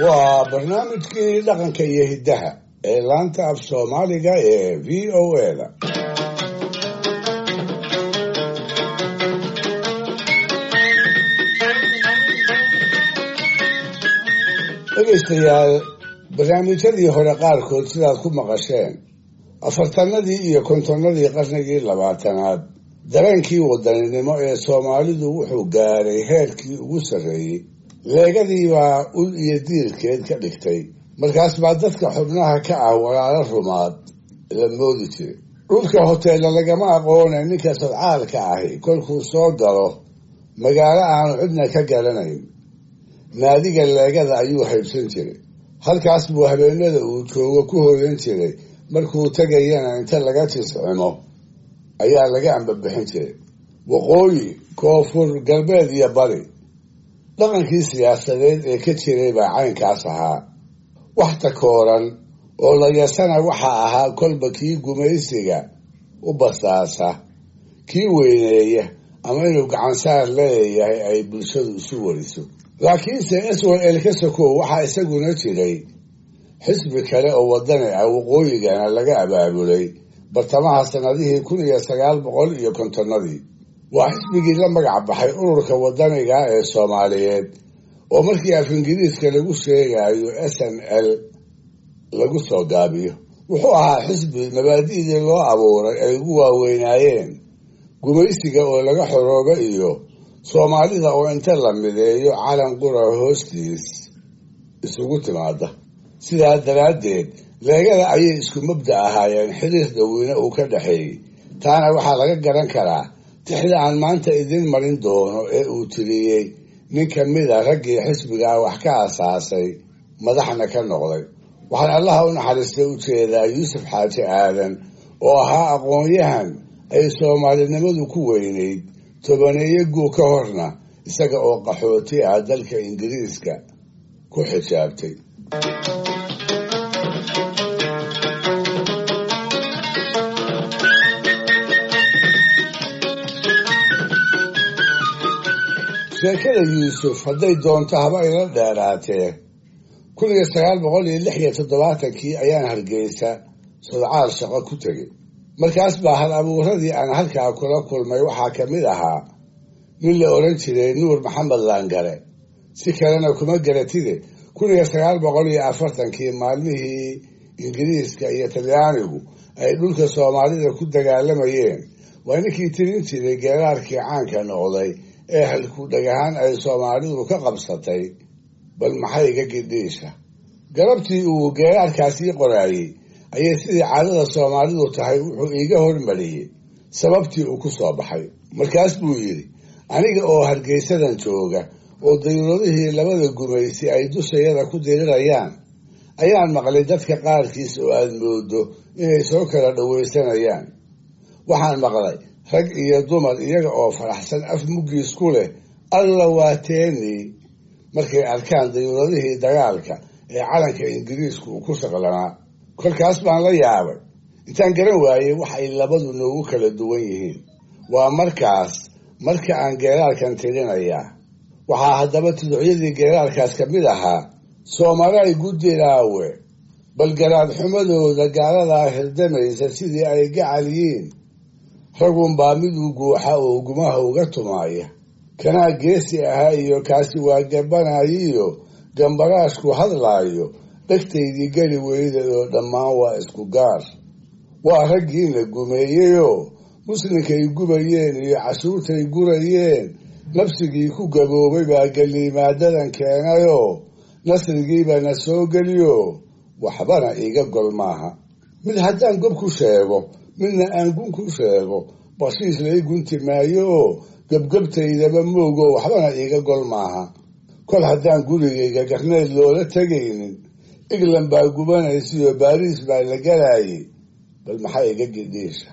waa barnaamijkii dhaqanka iyo hiddaha ee laanta af soomaaliga ee v o a da dhegaystayaal barnaamijyadii hore qaarkood sidaad ku maqasheen afartanadii iyo kontonnadii qarnigii labaatanaad dareenkii wadaninimo ee soomaalidu wuxuu gaadhay heerkii ugu sarreeyey leegadiibaa ul iyo diirkeed ka dhigtay markaas baa dadka xubnaha ka ah walaalo rumaad la moodi jiray dhulka hoteella lagama aqoone ninka sadcaalka ahi kolkuu soo galo magaalo aanu cidna ka garanayn naadiga leegada ayuu haybsan jiray halkaas buu habeenada uu joogo ku hooyan jiray markuu tegayana inta laga tiscimo ayaa laga ambabixin jiray waqooyi koonfur galbeed iyo bari dhaqankii siyaasadeed ee ka jiray baa caynkaas ahaa wax takooran oo layasana waxaa ahaa kolba kii gumaysiga u basaasa kii weyneeya ama inuu gacansaar leeyahay ay bulshadu isu wariso laakiinse swal ka sokow waxaa isaguna jiray xisbi kale oo wadani ah waqooyigana laga abaabulay bartamaha sanadihii kun iyo sagaal boqol iyo kontonnadii waa xisbigii la magac baxay ururka wadaniga ee soomaaliyeed oo markii af ingiriiska lagu sheegayo s n l lagu soo gaabiyo wuxuu ahaa xisbi mabaadi'dii loo abuuray ay ugu waaweynaayeen gumaysiga oo laga xorooba iyo soomaalida oo inta la mideeyo calan qura hoostiis isugu timaada sidaa daraaddeed leegada ayay isku mabda ahaayeen xiriir dhoweyne uu ka dhexeeyey taana waxaa laga garan karaa tixda aan maanta idin marin doono ee uu tiriyey nin ka mida raggii xisbigaa wax ka asaasay madaxna ka noqday waxaan allaha u naxariistay u jeedaa yuusuf xaaji aadan oo ahaa aqoon-yahan ay soomaalinimadu ku weynayd tobaneeyo guu ka horna isaga oo qaxooti ah dalka ingiriiska ku xijaabtay sheekada yuusuf hadday doonto haba ila dheeraatee kun iyo sagaal boqol iyo lix iyo toddobaatankii ayaan hargeysa sodcaal shaqo ku tegay markaas baa hal abuuradii aan halkaa kula kulmay waxaa ka mid ahaa nin la odhan jiray nuur maxamed laangare si kalena kuma garatide kun iyo sagaal boqol iyo afartankii maalmihii ingiriiska iyo talyaanigu ay dhulka soomaalida ku dagaalamayeen waa ninkii tirin jiray geeraarkii caanka noqday ee halku dhagahaan ay soomaalidu ka qabsatay bal maxayga gidhiisha galabtii uu geeraarkaasii qoraayey ayay sidii caadada soomaalidu tahay wuxuu iiga hormariyey sababtii uu ku soo baxay markaas buu yidhi aniga oo hargeysadan jooga oo dayuuradihii labada gumaysi ay dushayada ku dirirayaan ayaan maqlay dadka qaarkiis oo aada moodo inay soo kala dhawaysanayaan waxaan maqlay rag iyo dumar iyaga oo faraxsan af muggiis ku leh alla waa teenii markay arkaan dayuuradihii dagaalka ee calanka ingiriisku uu ku shaqlanaa kolkaas baan la yaabay intaan garan waayey wax ay labadu noogu kala duwan yihiin waa markaas marka aan geeraarkan tirinayaa waxaa haddaba tuducyadii geeraarkaas ka mid ahaa soomaaliay guddiraawe bal garaad xumadooda gaaladaa hirdamaysa sidii ay gacal yiin ragunbaa miduu guuxa oo gumaha uga tumaaya kanaa geesi ahaa iyo kaasi waa gabanayiyo gambaraashku hadlaayo dhegtaydii geli weyda oo dhammaan waa isku gaar waa raggiina gumeeyeyoo muslinkay gubayeen iyo cashuurtay gurayeen nafsigii ku gaboobay baa geliimaadadan keenayoo nasrigiiba na soo geliyo waxbana iiga gol maaha mid haddaan gob ku sheego midna aan gun ku sheego bashiis lai gunti maayo oo gebgebtaydaba moogo waxbana iiga gol maaha kol haddaan gurigayga garneed loola tegaynin england baa gubanaysiyo baariis baa la galaayay bal maxaa iga gidhiisha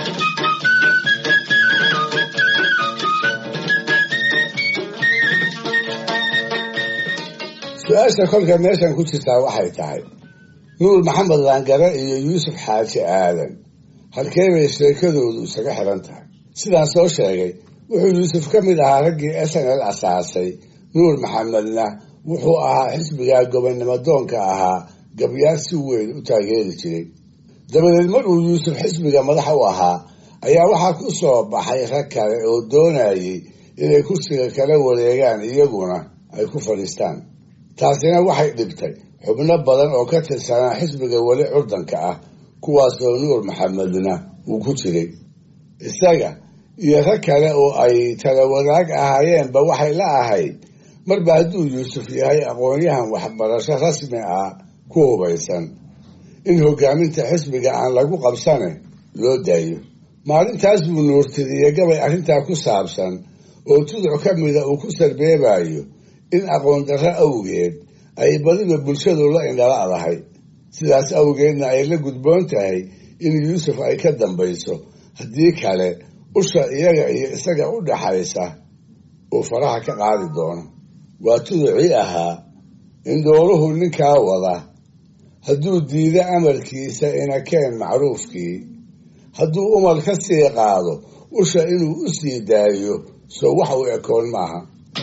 su-aasha kolka meeshan ku jirtaa waxay tahay nuur maxamed laangare iyo yuusuf xaaji aadan halkee bay sheekadoodu isaga xiran tahay sidaan soo sheegay wuxuu yuusuf ka mid ahaa raggii s n l asaasay nuur maxamedna wuxuu ahaa xisbigaa gobonnimo doonka ahaa gabyaar si weyn u taageeri jiray dabadeed mar uu yuusuf xisbiga madax u ahaa ayaa waxaa ku soo baxay rag kale oo doonayay inay kursiga kala wareegaan iyaguna ay ku fadhiistaan taasina waxay dhibtay xubno badan oo ka tirsanaa xisbiga weli curdanka ah kuwaasoo nuur maxamedna uu ku jiray isaga iyo rag kale oo ay tala wadaag ahaayeenba waxay la ahayd marba hadduu yuusuf yahay aqoon-yahan waxbarasho rasmi ah ku hubaysan in hogaaminta xisbiga aan lagu qabsane loo daayo maalintaas buu nuurtiriye gabay arrintaa ku saabsan oo tuduc ka mida uu ku sarbeebayo in aqoon darro awgeed ay badiba bulshadu la indhala'dahay sidaas awgeedna ay la gudboon tahay in yuusuf ay ka dambayso haddii kale usha iyaga iyo isaga u dhaxaysa uu faraha ka qaadi doono waa tuducii ahaa in dooruhu ninkaa wada hadduu diido amarkiisa inakeen macruufkii hadduu umal ka sii qaado usha inuu u sii daayo soo wax u ekoon maaha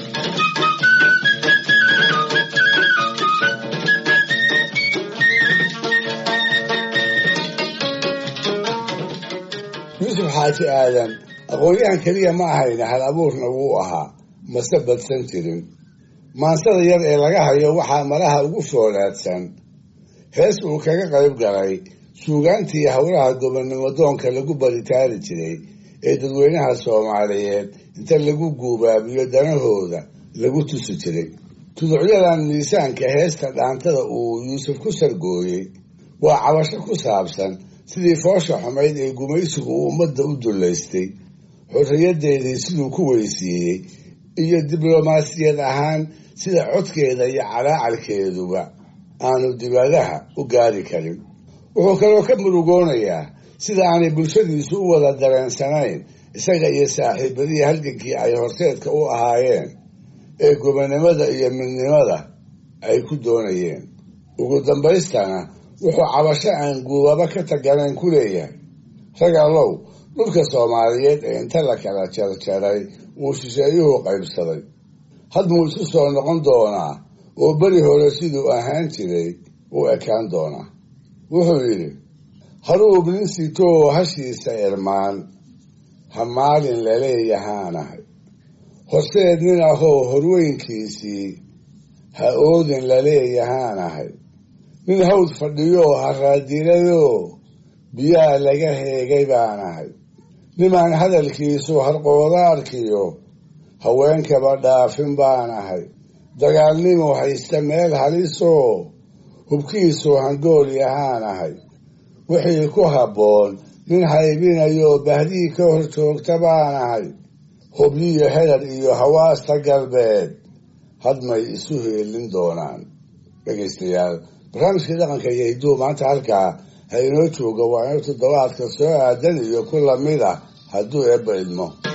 yuusuf xaaji aadan aqoon-yahan keliya ma ahayna hal abuurna wuu ahaa mase badsan jirin maansada yar ee laga hayo waxaa malaha ugu foolaadsan hees uu kaga qayb galay suugaantii howlaha gobonnimo doonka lagu baritaari jiray ee dadweynaha soomaaliyeed inta lagu guubaabiyo danahooda lagu tusi jiray tuducyadan miisaanka heesta dhaantada uu yuusuf ku sargooyey waa cabasho ku saabsan sidii foosha xumayd ee gumaysigu uu ummadda u dullaystay xorriyadeedii siduu ku weysiiyey iyo diblomaasiyad ahaan sida codkeeda iyo calaacalkeeduba aanu dibadaha u gaari karin wuxuu kaloo ka murugoonayaa sida aanay bulshadiisu u wada dareensanayn isaga iyo saaxiibadii halgankii ay horseedka u ahaayeen ee gobonnimada iyo midnimada ay ku doonayeen ugu dambaystana wuxuu cabasho aan guubaba ka taganayn ku leeyahay rag allow dhulka soomaaliyeed ee inta la kala jarjaray uu shisheeyuhu qaybsaday hadmuu isu soo noqon doonaa oo beri hore siduu ahaan jiray u ekaan doonaa wuxuu yidhi haruub nin sitoo hashiisa irmaan ha maalin laleeyahaanahay horseed nin ahoo horweynkiisii ha oodin laleeyahaanahay nin hawd fadhiyoo haraadilayoo biyaa laga heegay baanahay nimaan hadalkiisu harqoodaarkiyo haweenkaba dhaafin baanahay dagaalnimo haysta meel halisoo hubkiisu hangool yahaanahay wixii ku habboon nin haybinayoo bahdii ka hor joogta baanahay hubyiyo hedar iyo hawaasta galbeed hadmay isu heelin doonaan dhegaystayaal barnaamijkii dhaqanka iyo hidduu maanta halkaa ha inoo jooga waa inuu toddobaadka soo aadan iyo ku lamid ah hadduu eebba idmo